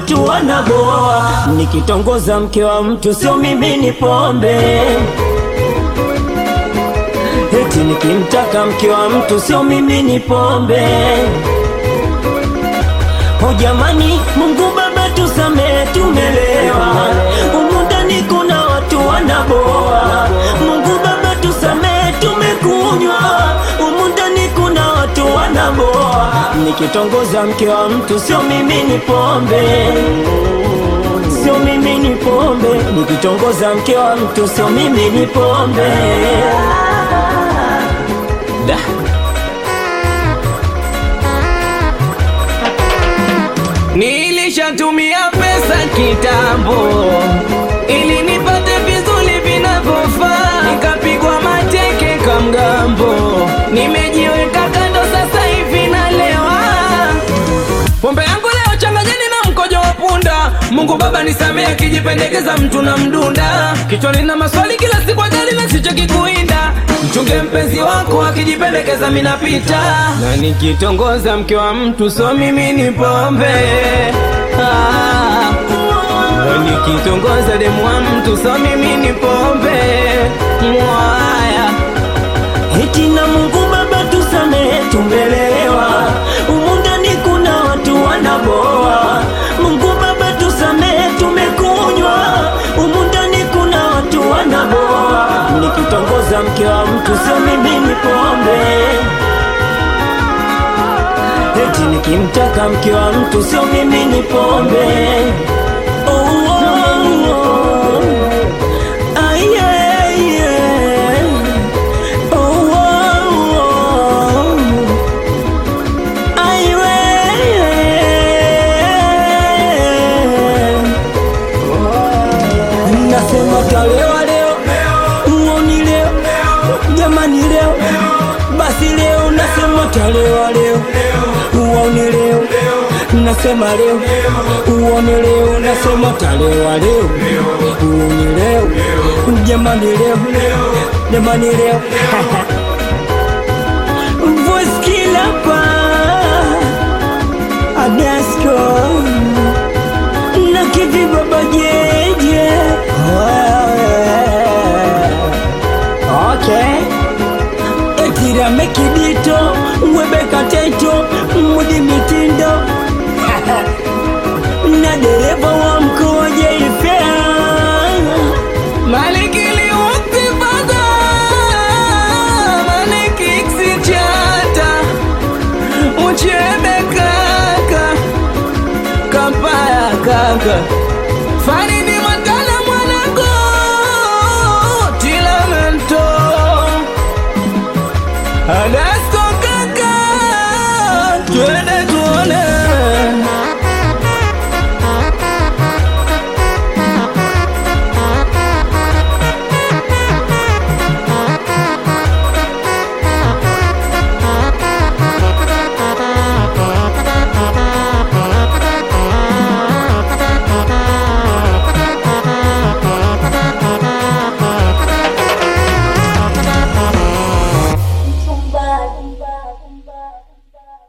watu wanaboa. Nikitongoza mke wa mtu sio mimi ni pombe, eti nikimtaka mke wa mtu sio mimi ni pombe. O jamani, Mungu Baba tusamehe, tumelewa humu ndani, kuna watu wanaboa. Mungu Baba tusamehe, tumekunywa humu ndani, kuna watu wanaboa. Nikitongoza mke wa mtu sio mimi ni pombe, sio mimi ni pombe. Nikitongoza mke wa mtu sio mimi ni pombe. Da. Nilishatumia pesa kitambo ili nipate vizuri vinavyofaa, nikapigwa mateke kwa mgambo, nimejiweka kando, sasa hivi nalewa pombe yangu leo changanyeni na mkojo wa punda. Mungu Baba nisamehe, akijipendekeza mtu na mdunda kichwani na maswali kila siku ajali na sichoki kuinda. Mchunge mpenzi wako akijipendekeza minapita, na nikitongoza mke wa mtu so mimi ni pombe ah. Na nikitongoza demu wa mtu so mimi ni pombe mwaya Eti na Mungu Baba tusamehe, tumelewa humu ndani, kuna watu wanaboa. Mungu Baba tusamehe, tumekunywa humu ndani, kuna watu wanaboa. Nikitongoza mke wa mtu sio mimi ni pombe, eti nikimtaka mke wa mtu sio mimi ni pombe. Oh, oh, oh. Ah, yeah, yeah. Oh, oh, oh. Ai, we. Nasema talewa leo, uoni leo, jamani leo, basi leo nasema talewa leo, uoni leo, nasema leo, uoni leo, nasema talewa leo, uoni leo, jamani leo, jamani leo Voice killer pa Adasco Na kivi baba jeje Okay Etira mekidito Mwebeka teto Mudi mitindo Na dereva wa mkoa jeifea Malikili ukifaga Maliki ksichata Uchebe kaka Kampaya kaka Faridi